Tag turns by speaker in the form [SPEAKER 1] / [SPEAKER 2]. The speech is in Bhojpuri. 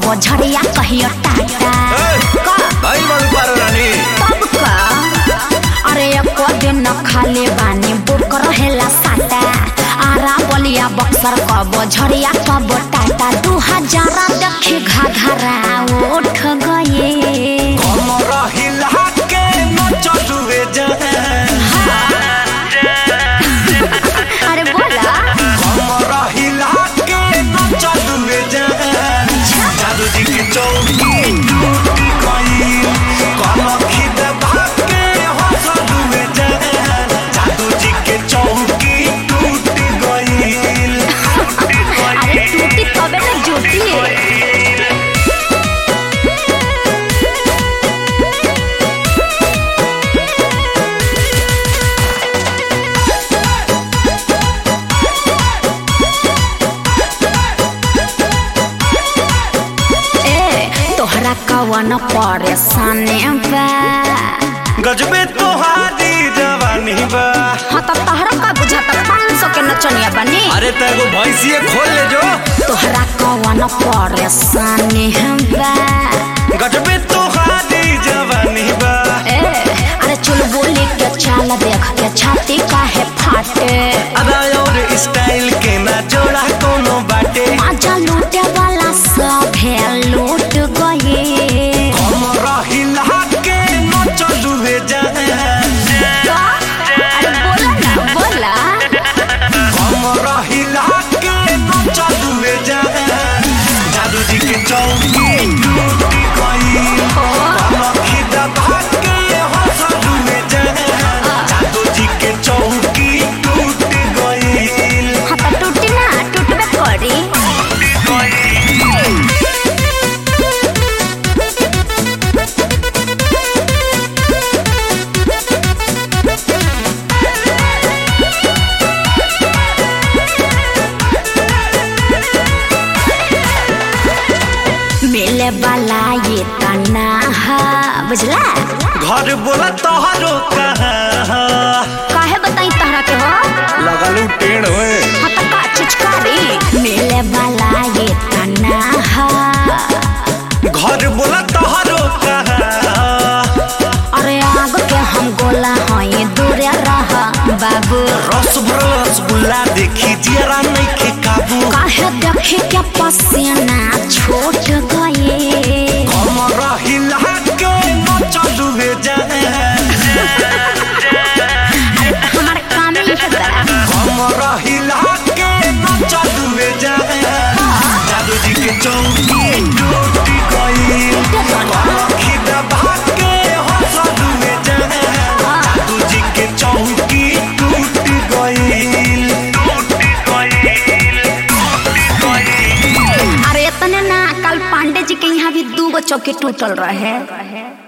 [SPEAKER 1] कबो झड़िया कहियो टाटा का
[SPEAKER 2] भाई बाबू पारो रानी
[SPEAKER 1] तब का अरे एको दिन न खाले बानी बुक रहेला साटा आरा बलिया बक्सर कबो झड़िया कबो टाटा दू हजार देखी घाघरा उठ गए
[SPEAKER 2] कमर हिला के न चलुए जान
[SPEAKER 1] अरे बोला
[SPEAKER 2] कमर हिला के न चलुए जान जादू जी की चौकी टूट गई कनखी दबा के हंसलुए जान जादू जी के चौकी टूट गई
[SPEAKER 1] अरे टूटी तबे ना जुटी ए तोहरा कवन परेशानी बा
[SPEAKER 2] गजबे तोहारी जवानी बा
[SPEAKER 1] हाँ तो तोहरा का बुझाता पाँच सौ के नचनिया बनी
[SPEAKER 2] अरे तेरे को भैंसिए खोल ले जो
[SPEAKER 1] तोहरा कवन परेशानी बा
[SPEAKER 2] गजबे तोहारी जवानी बा
[SPEAKER 1] ए अरे चुल बोली के चाल देख के छाती काहे फाटे
[SPEAKER 2] अदा और स्टाइल के ना जोड़ा कोनो बाटे
[SPEAKER 1] आजा लूटे वाला सब है लूट गए
[SPEAKER 2] कमर हिला के न चलुए जान
[SPEAKER 1] अरे बोला ना बोला
[SPEAKER 2] कमर हिला के न चलुए जान जादू जी के चौकी टूट गई कनखी दबा के हंसलुए जान जादू जी के चौकी टूट गई
[SPEAKER 1] हाँ तो टूटी ना टूटबे करी मिले वाला ये तना हा बुझला
[SPEAKER 2] घर बोला तोहरो कहाँ
[SPEAKER 1] काहे बताई तहरा के हो
[SPEAKER 2] लगलू टेढ़ हुए
[SPEAKER 1] हाँ तो का चिचकारी मिले वाला ये तना हा
[SPEAKER 2] घर बोला तोहरो कहाँ
[SPEAKER 1] अरे आग के हम गोला हई दूरे रह बाबू
[SPEAKER 2] रस भरल रसगुल्ला देखी जरा नहीं के काबू
[SPEAKER 1] काहे देखे के पसीना छूट गए
[SPEAKER 2] कमर हिला के न चलुए जाए
[SPEAKER 1] हमार काम ही है बड़ा
[SPEAKER 2] कमर हिला के न चलुए जाए जादू जी के चौकी टूट गई कनखी दबा के हंसलुए जाए जादू जी के चौकी टूट गई टूट गई
[SPEAKER 1] अरे इतने ना कल पांडे जी के यहाँ भी दू गो चौकी टूटल रहे